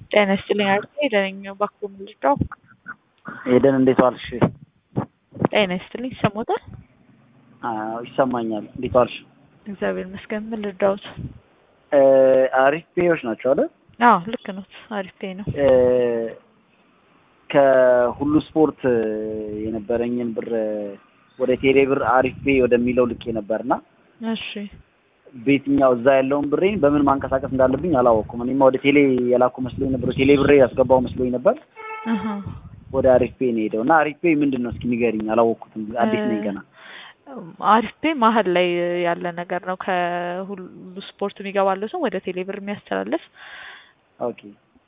ጤና ይስጥልኝ አርቴ ደነኛ ባክቦ ምልጫው ኤደን እንዴት ዋልሽ? ጤና ይስጥልኝ ይሰሞታል? አዎ ይሰማኛል። እንዴት ዋልሽ? እግዚአብሔር ይመስገን። ምን ልርዳዎት? አሪፍ ፔዎች ናቸው አይደል? አዎ ልክ ነው። አሪፍ ፔ ነው። ከሁሉ ስፖርት የነበረኝን ብር ወደ ቴሌ ብር አሪፍ ፔ ወደሚለው ልኬ ነበርና እሺ በየትኛው እዛ ያለውን ብሬን በምን ማንቀሳቀስ እንዳለብኝ አላወቅኩም። እኔማ ወደ ቴሌ የላኩ መስሎኝ ነበር፣ ቴሌ ብሬ ያስገባው መስሎኝ ነበር። እህ ወደ አሪፍ ፔ ነው ሄደው እና አሪፍ ፔ ምንድን ነው እስኪ ንገሪኝ፣ አላወቅኩትም። አዲስ ነኝ ገና። አሪፍ ፔ መሀል ላይ ያለ ነገር ነው። ከሁሉ ስፖርት የሚገባለው ሰው ወደ ቴሌ ብር የሚያስተላልፍ ኦኬ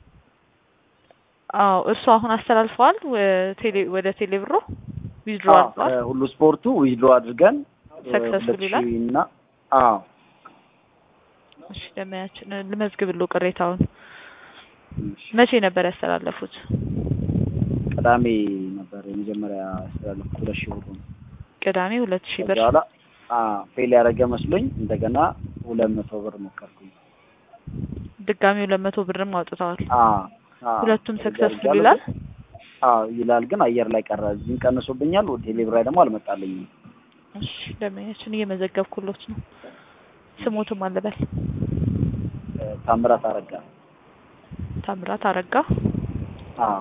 አዎ እርሱ አሁን አስተላልፈዋል ቴሌ ወደ ቴሌ ብሮ ዊዝድሮ አድርገዋል። ሁሉ ስፖርቱ ዊዝድሮ አድርገን ሰክሰስፉል ይላል። ሁለት ሺህ እና አዎ እሺ ደመያችን ልመዝግብልዎ ቅሬታውን። መቼ ነበር ያስተላለፉት? ቅዳሜ ነበር የመጀመሪያ ያስተላለፍኩት ሁለት ሺህ ብር ነው። ቅዳሜ ሁለት ሺህ ብር በኋላ ፌል ያደረገ መስሎኝ እንደገና ሁለት መቶ ብር ሞከርኩኝ። ድጋሚ ሁለት መቶ ብርም አውጥተዋል። አዎ አዎ። ሁለቱም እንደዛ ሰክሰስፉል አድርጌያለሁ ይላል። ግን- አዎ ይላል፣ ግን አየር ላይ ቀረ። እዚህም ቀንሶብኛል፣ ወደ ቴሌ ብር ላይ ደግሞ አልመጣልኝም። እሺ ደመያችን እየመዘገብኩሎት ነው። ስሞትም አለበል ታምራት አረጋ። ታምራት አረጋ አዎ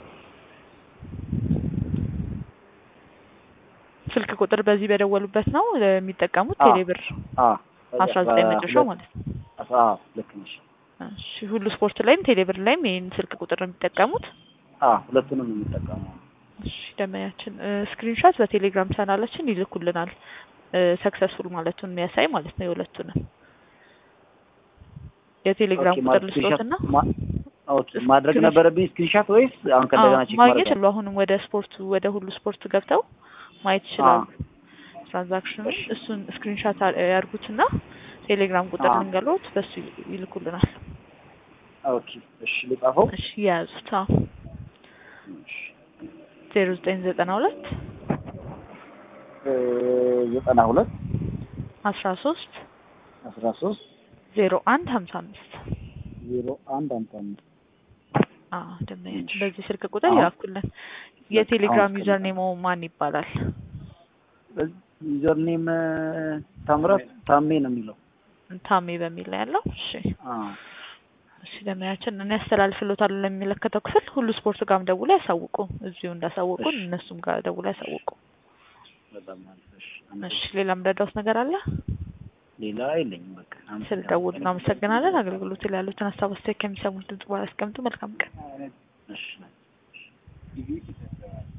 ስልክ ቁጥር በዚህ በደወሉበት ነው የሚጠቀሙት አዎ። ቴሌ ብር አዎ አስራ ዘጠኝ መጨረሻው ማለት ነው። አስራ- አዎ ልክ ነሽ። እሺ ሁሉ ስፖርት ላይም ቴሌ ብር ላይም ይህን ስልክ ቁጥር ነው የሚጠቀሙት። አዎ ሁለቱንም ነው የምጠቀመው። እሺ ደመያችን ስክሪንሾት በቴሌግራም ቻናላችን ይልኩልናል ሰክሰስፉል ማለቱን የሚያሳይ ማለት ነው። የሁለቱንም የቴሌግራም ኦኬ፣ ቁጥር ማለት ልስጦትና ስክሪንሻት ማ- ኦኬ ማድረግ ስክሪንሻት- ነበረብኝ ስክሪንሻት ወይስ አሁን ከእንደገና ቼክ ማግኘት ማድረግ? ይችላሉ። አሁንም ወደ ስፖርቱ ወደ ሁሉ ስፖርት ገብተው ማየት ይችላሉ። ትራንዛክሽኑን እሱን ስክሪንሻት ያርጉትና ቴሌግራም ቁጥር አዎ። ልንገሎት በሱ ይልኩልናል። ኦኬ እሺ ልጻፈው። እሺ የያዙት እሺ ዜሮ ዘጠኝ ዘጠና ሁለት እ ዘጠና ሁለት አስራ ሶስት አስራ ሶስት ዜሮ አንድ ሀምሳ አምስት ዜሮ አንድ አምሳ አምስት አዎ ደንበኛችን እሺ። በዚህ ስልክ ቁጥር አሁን- ይላኩልን። የቴሌግራም አሁን ዩዘር ኔሞ ማን ይባላል? ዩዘር ኔም ታምራት ታሜ ነው የሚለው። ታሜ በሚል ላይ ያለው። እሺ አዎ እሺ ደንበኛችን እኔ ያስተላልፍሎታለሁ ለሚመለከተው ክፍል ሁሉ ስፖርት ጋርም ደውሎ ያሳውቁ። እዚሁ እንዳሳወቁን እሺ። እነሱም ጋር ደውሎ ያሳውቁ። በጣም አሪፍ። እሺ እሺ ሌላ ምረዳውት ነገር አለ? ሌላ የለኝም። በቃ ስለ ደውሉ እናመሰግናለን። አገልግሎት ላይ ያሉትን ሀሳብ አስተያየት ከሚሰሙት ድምጽ በኋላ ያስቀምጡ። መልካም ቀን። እሺ